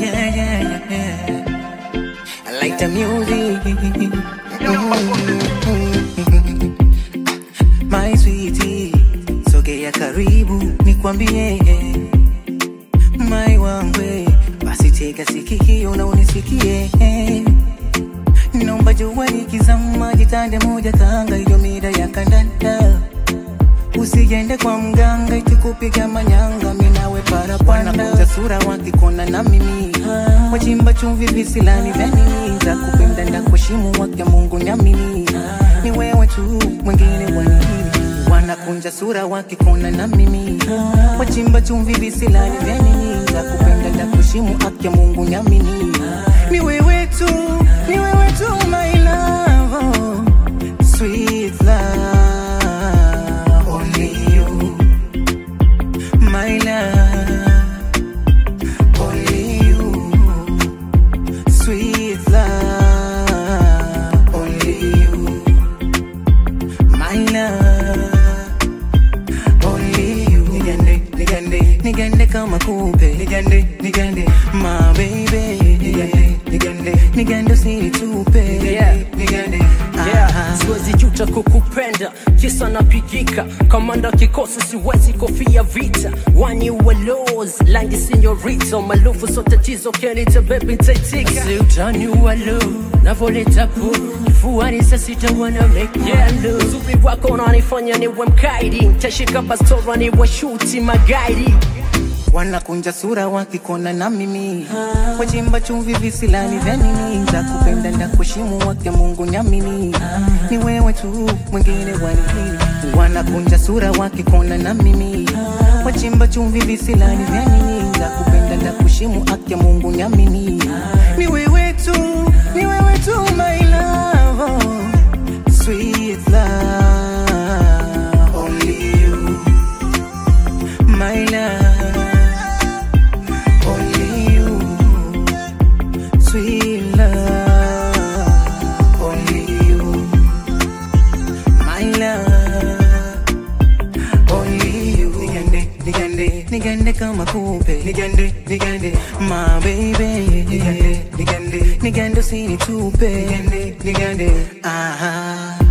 yeah, yeah, yeah. I like the music. Mm. My sweetie, sogea karibu nikwambie my wangwe, basi tega sikio na unisikie Naomba jua likizama jitande moja kanga hiyo mida ya kandanda Usiende kwa mganga ikikupiga manyanga minawe parapanda Wanakuja sura wakikona na mimi Wachimba chumvi visilani vya nini Za kupenda na kuheshimu wake Mungu nyamini Ni wewe tu mwingine wanini Wanakunja sura wakikona na mimi Wachimba chumvi visilani vya nini Za kupenda na kuheshimu wake Mungu nyamini Ni wewe tu, ni wewe tu my love oh, Sweet love Only you My love Only you Sweet love Only you My love Only you Nigande, nigande, nigande kama kupe Nigande, nigande, my baby Nigande, nigande, nigande usinitupe Yeah. Nigande, Yeah, aha. siwezi juta kukupenda kisa napigika kamanda kikosi siwezi kofia vita wani walos langi sinyorito malufu so tatizo kenita bebi ntaitika si utani walo navoleta pu kifuani sasita wana make yeah, uzuri wako unanifanya niwe mkaidi ntashika bastora niwe shuti magaidi wanakunja sura wakikona na mimi wachimba chumvi visilani vya nini za kupenda na kuheshimu wake Mungu nyamini ni wewe tu mwingine wanini wanakunja sura wakikona na mimi wachimba chumvi visilani vya nini za kupenda na kuheshimu wake Mungu nyamini ni wewe tu ni wewe tu my love oh, sweet love only you my love only you, sweet love. Only you, my love. Only you. Nigande, nigande, nigande kama kupe. Nigande, nigande, my baby. Nigande, nigande, nigande usinitupe. Nigande, nigande, aha.